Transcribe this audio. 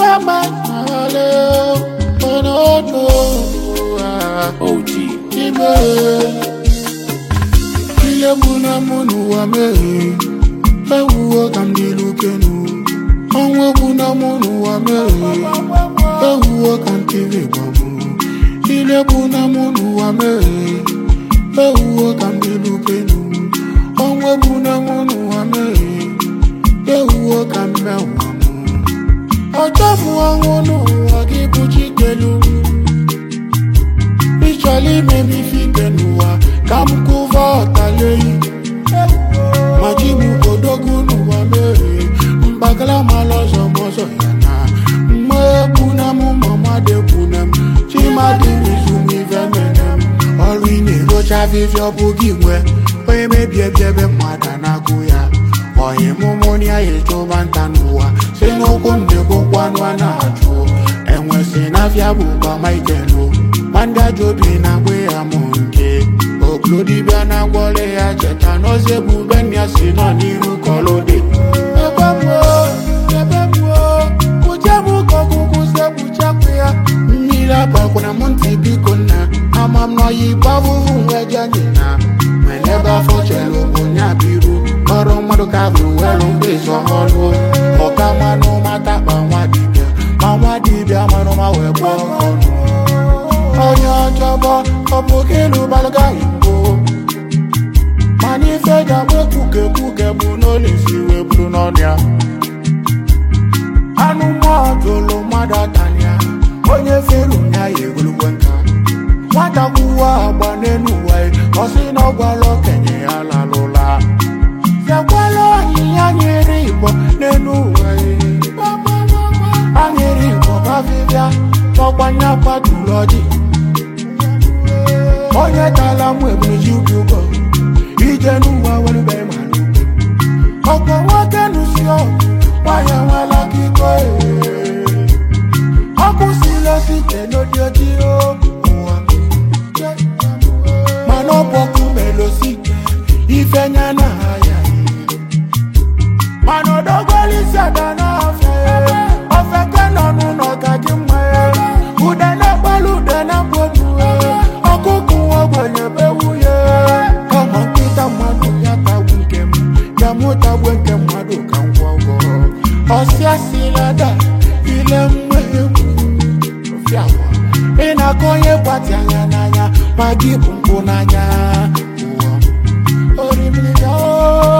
man, ale, onoto, OG. ibe. Ile muna munu wa mehi, ewuwo kam dilukenu. Onwe muna munu wa mehi, ewuwo kam kiri babu. Ile muna munu wa mehi, ewuwo kam dilukenu. Onwe muna munu wa mehi, ewuwo kam mewa mu. Ọjọ́ mu àwọn n'ụwa gị bụ Chikelu. Ịchọrọ ime m ife ike n'ụwa ka m kụva ọtaleyi. Ma ji m odogwu n'ụwa merie, mgbagala mala ọzọ m ọzọ ya na. Mma ekwuna m mama dekwuna m, chimadị m izu m ife mene m. Ọrụ ị na-erocha afịfịa ọ bụ gị nwe, onye mebie bie ebe mmadụ na-agụ ya. Ọyị mụmụ ya echụba nta n'ụwa, si n'ụkwụ m na-egbokwanụ a na-achụ. Enwesị n'afịa bụ gbama ikelu, ma ndị ajọ obi na-agba ya mụ nke. Okpuru dibịa na-agwọle ya cheta n'ozi ebube nna ya si nọ n'iru kọlụ dị. Ebe m o, ebe m o, kpuchie m ka ọgwụgwụ se kpuchapụ ya. Mmiri agbakwana m ntị biko nna, ama m n'ọyị gbavụvụ nweje anyị na. Nwere ebe afọ chere bụ nya biru, ọrụ mmadụ ka bụ were mgbe ịzọ ọrụ. Ọka mmanụ mata kpa nwa dibịa, ma nwa dibịa manụ ma wee gbọọ ọnụ. onye ọjọbọ ọ bụ gị lụbalụga igbo mana ife ga-agba ekwuke ekwuke bụ n'olisi wee buru n'ọnịa anụ mmụọ jụrụ mmadụ atania onye feru ya ya egolugwe nka nwata kwuwa agba n'elu ụwa ya, ọ sị na ọ gwara okenye ya lalụla bịakwala onyinye anyịrị igbo n'elu ụwa ya. anyịrị igbo bavivia n'ọgbanye akwaduru ọjị onye tala mụ ebuluji ubi ụgọ ije n'ụwa werube mara ube ọkwa nwoke nụsi ọgụ nwanyị nwela akịkọ ee. ọkụ sile site n'odi oji ụwa mana ọ bụ ọkụ melosi ife nya na ya mana odogolisi ada n'afọ ofe ke nọ n'ụlọ gaji mma ya ude na-agbalụ ude na-agbobu ọkụkụ ogbenye bewuye kama nkịta mmadụ ya tagbu nke m ya mụtagbu nke mmadụ ka m gwọ ụgwọ ọsịa silada ile mma egwu fiawa ị na-akọ onye gbati anya n'anya ma gị bụ mpụ n'anya ụwa orimiri ya o